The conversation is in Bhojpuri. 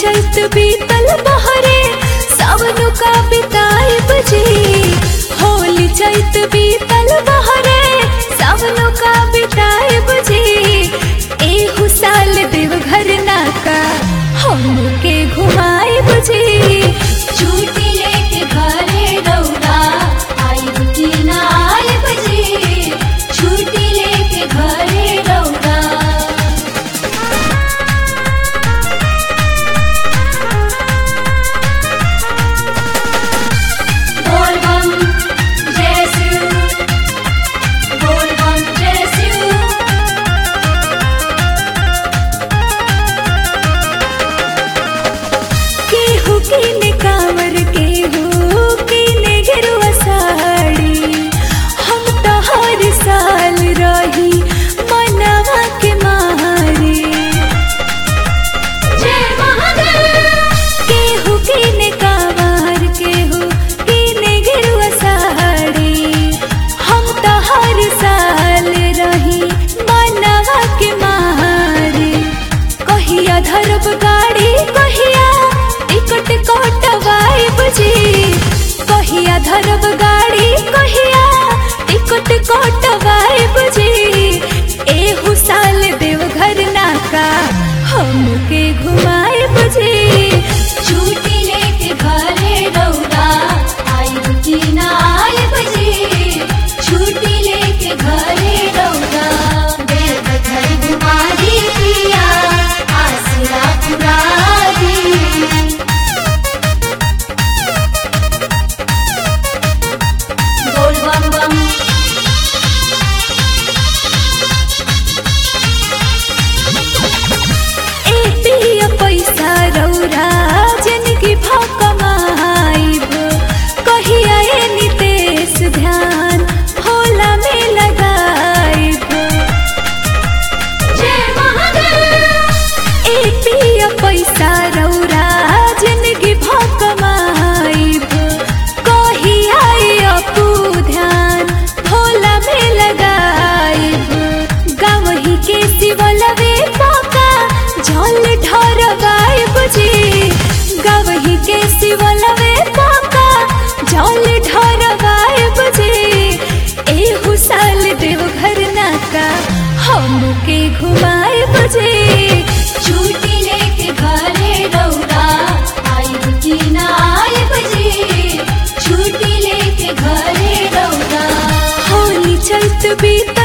चैत बीतल बहरे सावन का बिताई बजे होली चैत बीतल बहरे सावन का बिताई बजे एहू साल देवघर नाका हमके घुमाई बजे छुट्टी लेके घरे रौदा आइब की ना आइब जी छुट्टी लेके घरे रौदा बोल बम जय शिव बोल बम जय शिव केहू किने कांवर केहू किने गिरुआ साड़ी हम तो हर साल रही मनवा के मारे जय महादेव केहू किने कांवर केहू किने गिरुआ साड़ी हम तो हर साल रही मनवा के मारे कहिया धरब गाड़ी कहिया टिकट कटवाई बुझी कहिया धरब गाड़ी कहिया टिकट कटवाई बुझी एहू साल देवघर नाका हमके घुमाए बुझी छुट्टी लेके घरे रौदा आइब की ना आइब जी छुट्टी लेके घरे रौदा देव घर घुमा दी पिया आसरा पुरा दी बोल बम बम ए पिया पैसा रौरा जिनकी भकमाइब कहिया ए नितेश ध्यान होला में लगाइब जय महादेव ए पिया पैसा रौरा जिनगी भकमाइब कहिया ए अपू ध्यान होला में लगाइब गावही के शिवलवे पाका जल ढरवाइब जी गावही के शिवलवे पाका जल ढरवाइब जी एहू साल देवघर नाका हमके घुमाइब जी छुट्टी लेके घरे रौदा आइब की ना आइब जी छुट्टी लेके घरे रौदा होली चैत बीतल